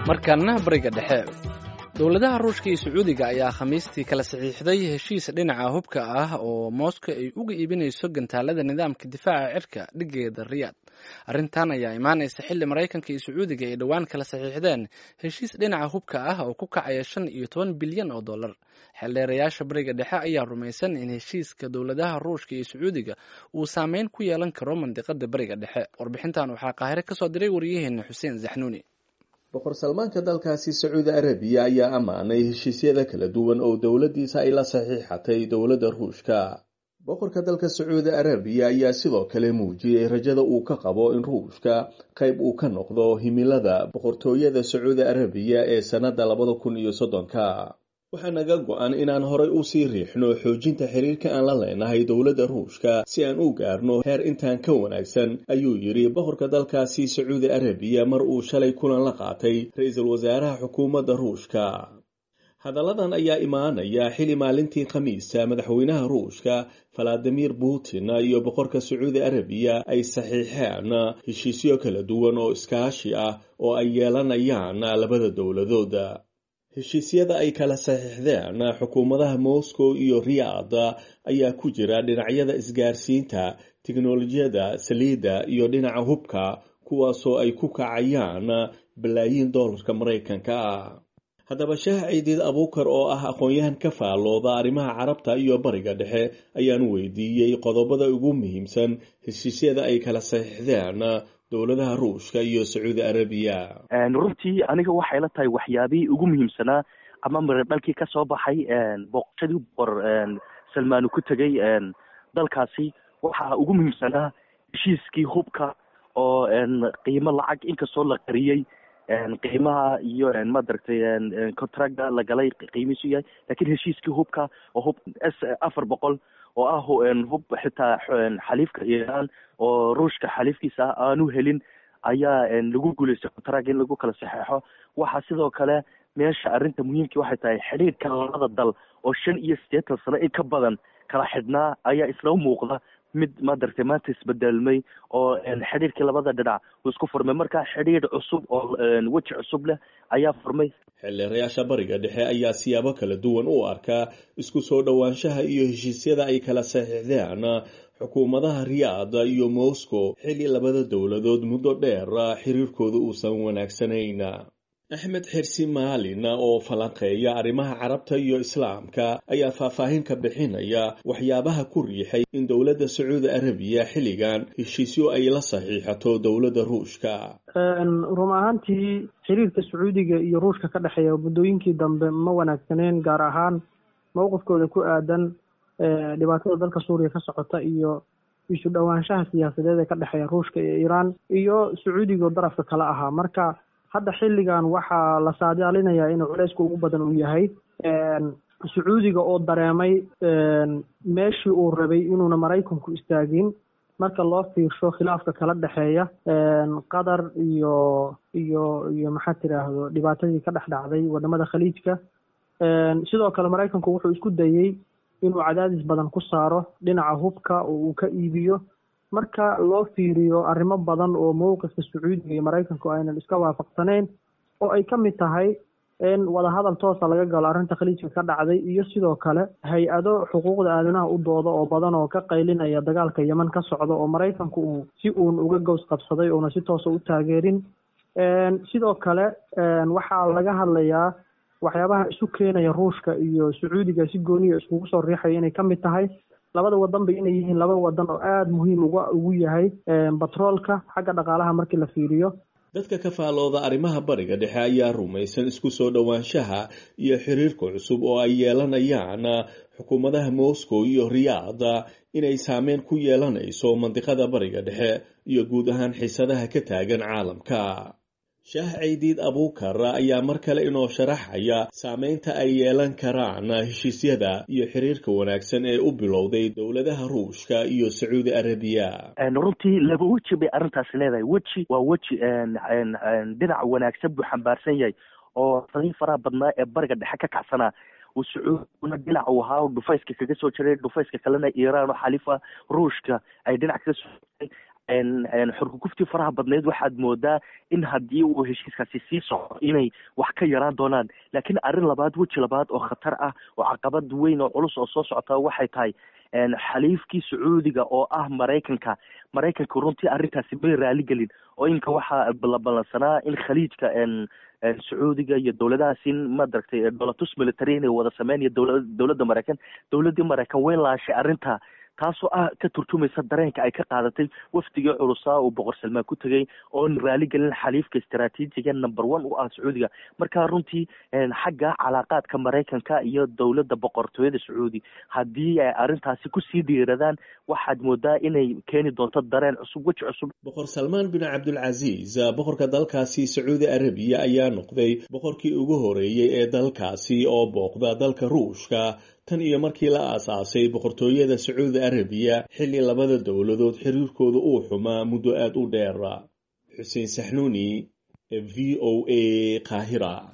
markaana bariga dhexe dowladaha ruushka iyo sacuudiga ayaa khamiistii kala saxiixday heshiis dhinaca hubka ah oo mooska ay uga iibinayso gantaalada nidaamka difaaca cirka dhigeeda riyaad arrintan ayaa imaanaysa xilli maraykanka iyo sacuudiga ay dhowaan kala saxiixdeen heshiis dhinaca hubka ah oo ku kacaya shan iyo toban bilyan oo dollar xeeldheerayaasha bariga dhexe ayaa rumaysan in heshiiska dowladaha ruushka iyo sacuudiga uu saameyn ku yeelan karo mandiqada bariga dhexe warbixintan waxaa qaahire kasoo diray waryaheena xuseen zaxnuuni boqor salmaanka dalkaasi sacuudi arabiya ayaa ammaanay heshiisyada kala duwan oo dowladdiisa ay la saxiixatay dowladda ruushka boqorka dalka sacuudi arabiya ayaa sidoo kale muujiyey rajada uu ka qabo in ruushka qayb uu ka noqdo himilada boqortooyada sacuudi arabiya ee sannadda labada kun iyo soddonka waxaa naga go-an inaan horay usii riixno xoojinta xiriirka aan la leenahay dowladda ruushka si aan u gaarno heer intaan ka wanaagsan ayuu yidhi boqorka dalkaasi sacuudi arabiya mar uu shalay kulan la qaatay ra-iisul wasaaraha xukuumadda ruushka hadalladan ayaa imaanaya xili maalintii khamiista madaxweynaha ruushka valadimir putin iyo boqorka sacuudi arabiya ay saxiixeen heshiisyo kala duwan oo iskaashi ah oo ay yeelanayaan labada dowladood heshiisyada ay kala saxiixdeen xukuumadaha moscow iyo riyaad ayaa ku jira dhinacyada isgaarsiinta tiknolojiyada saliidda iyo dhinaca hubka kuwaasoo ay ku kacayaan balaayiin dollarka maraykanka ah haddaba shaah ciidiid abuukar oo ah aqoon-yahan ka faallooda arrimaha carabta iyo bariga dhexe ayaan weydiiyey qodobada ugu muhiimsan heshiisyada ay kala saxiixdeen dowladaha ruushka iyo sacuudi arabiya runtii aniga waxay la tahay waxyaabihii ugu muhiimsanaa ama miradhalkii ka soo baxay booqashadii boqor salmaanu ku tegay dalkaasi waxaa ugu muhiimsanaa heshiiskii hubka oo qiimo lacag inkastoo la qariyey qiimaha iyo madaragtay contracta la galay qiimihiisu yahay lakin heshiiskii hubka oo hub s afar boqol oo ah hub xitaa xaliifka iiraan oo ruushka xaliifkiisa ah aanu helin ayaa lagu guulaystay contract in lagu kala saxeexo waxaa sidoo kale meesha arrinta muhiimkii waxay tahay xidhiidhka labada dal oo shan iyo siddeetan sano in ka badan kala xidhnaa ayaa isla muuqda mid madaragtay maanta isbedelmay oo xidhiidhkii labada dhinac uu isku furmay marka xidhiidh cusub oo weji cusub leh ayaa furmay xildheerayaasha bariga dhexe ayaa siyaabo kala duwan u arkaa isku soo dhowaanshaha iyo heshiisyada ay kala saxiixdeen xukuumadaha riyaad iyo moscow xilli labada dowladood muddo dheer xiriirkooda uusan wanaagsanayn axmed xirsi maalin oo falanqeeya arrimaha carabta iyo islaamka ayaa faahfaahin ka bixinaya waxyaabaha ku riixay in dowladda sacuudi arabiya xilligan heshiisyo ay la saxiixato dowladda ruushka run ahaantii xiriirka sacuudiga iyo ruushka ka dhexeeya muddooyinkii dambe ma wanaagsaneen gaar ahaan mowqifkooda ku aadan dhibaatada dalka suuriya ka socota iyo isu dhowaanshaha siyaasadeed ee ka dhexeeya ruushka iyo iiraan iyo sacuudiga oo darafka kale ahaa marka hadda xilligan waxaa la saadaalinayaa inuu culeyska ugu badan uu yahay sacuudiga oo dareemay meeshii uu rabay inuuna maraykanku istaagin marka loo fiirsho khilaafka kala dhexeeya qatar iyo iyo iyo maxaa tiraahdo dhibaatadii ka dhex dhacday wadamada khaliijka sidoo kale maraykanku wuxuu isku dayey inuu cadaadis badan ku saaro dhinaca hubka oo uu ka iibiyo marka loo fiiriyo arrimo badan oo mowqifka sacuudiga iyo maraykanku aynan iska waafaqsaneyn oo ay ka mid tahay in wadahadal toosa laga galo arrinta khaliijka ka dhacday iyo sidoo kale hay-ado xuquuqda aadanaha u dooda oo badan oo ka qaylinaya dagaalka yeman ka socda oo maraykanku uu si uun uga gows qabsaday uuna si toosa u taageerin sidoo kale waxaa laga hadlayaa waxyaabaha isu keenaya ruushka iyo sacuudiga si gooniya iskugu soo riixaya inay ka mid tahay labada wadan ba inay yihiin laba wadan oo aada muhiim uga ugu yahay batroolka xagga dhaqaalaha markii la fiiriyo dadka ka faalooda arrimaha bariga dhexe ayaa rumaysan isku soo dhowaanshaha iyo xiriirka cusub oo ay yeelanayaan xukuumadaha moscow iyo riyaad inay saameyn ku yeelanayso mandiqada bariga dhexe iyo guud ahaan xiisadaha ka taagan caalamka shaah caydiid abuukar ayaa mar kale inoo sharaxaya saameynta ay yeelan karaan heshiisyada iyo xiriirka wanaagsan ee u bilowday dowladaha ruushka iyo sacuudi arabiya runtii laba weji bay arrintaasi leedahay weji waa weji dhinac wanaagsan buu xambaarsan yahay oo sadii faraha badnaa ee bariga dhexe ka kacsanaa uu sacuudina dhinac uu ahaa dhufayska kaga soo jiray dhufayska kalena iiraan oo xalifa ruushka ay dhinac kaga soo xurkuguftii faraha badneyd waxaad moodaa in haddii uu heshiiskaasi sii soco inay wax ka yaraan doonaan laakiin arrin labaad weji labaad oo khatar ah oo caqabad weyn oo culus oo soo socota waxay tahay xaliifkii sacuudiga oo ah maraykanka maraykanka runtii arrintaasi may raaligelin oo inka waxaa la ballansanaa in khaliijka sacuudiga iyo dowladahaasi madaragtay dolatus military inay wada sameyn iyo dowla dowladda maraykan dowladdii maraykan way laashay arrinta taasoo ah ka turjumaysa dareenka ay ka qaadatay wafdigii culusaa uu boqor salmaan ku tegay oon raaligelin xaliifka istaraatiijiga number one u ah sacuudiga marka runtii xagga calaaqaadka maraykanka iyo dowladda boqortooyada sacuudi haddii ay arrintaasi kusii dhiiradaan waxaad moodaa inay keeni doonto dareen cusub weji cusub boqor salmaan bin cabdulcasiis boqorka dalkaasi sacuudi arabiya ayaa noqday boqorkii ugu horeeyey ee dalkaasi oo booqda dalka ruushka tan iyo markii la aasaasay boqortooyada sacuudi arabiya xilli labada dowladood xiriirkooda uu xumaa muddo aada u dheer xuseen saxnuuni v o a qaahira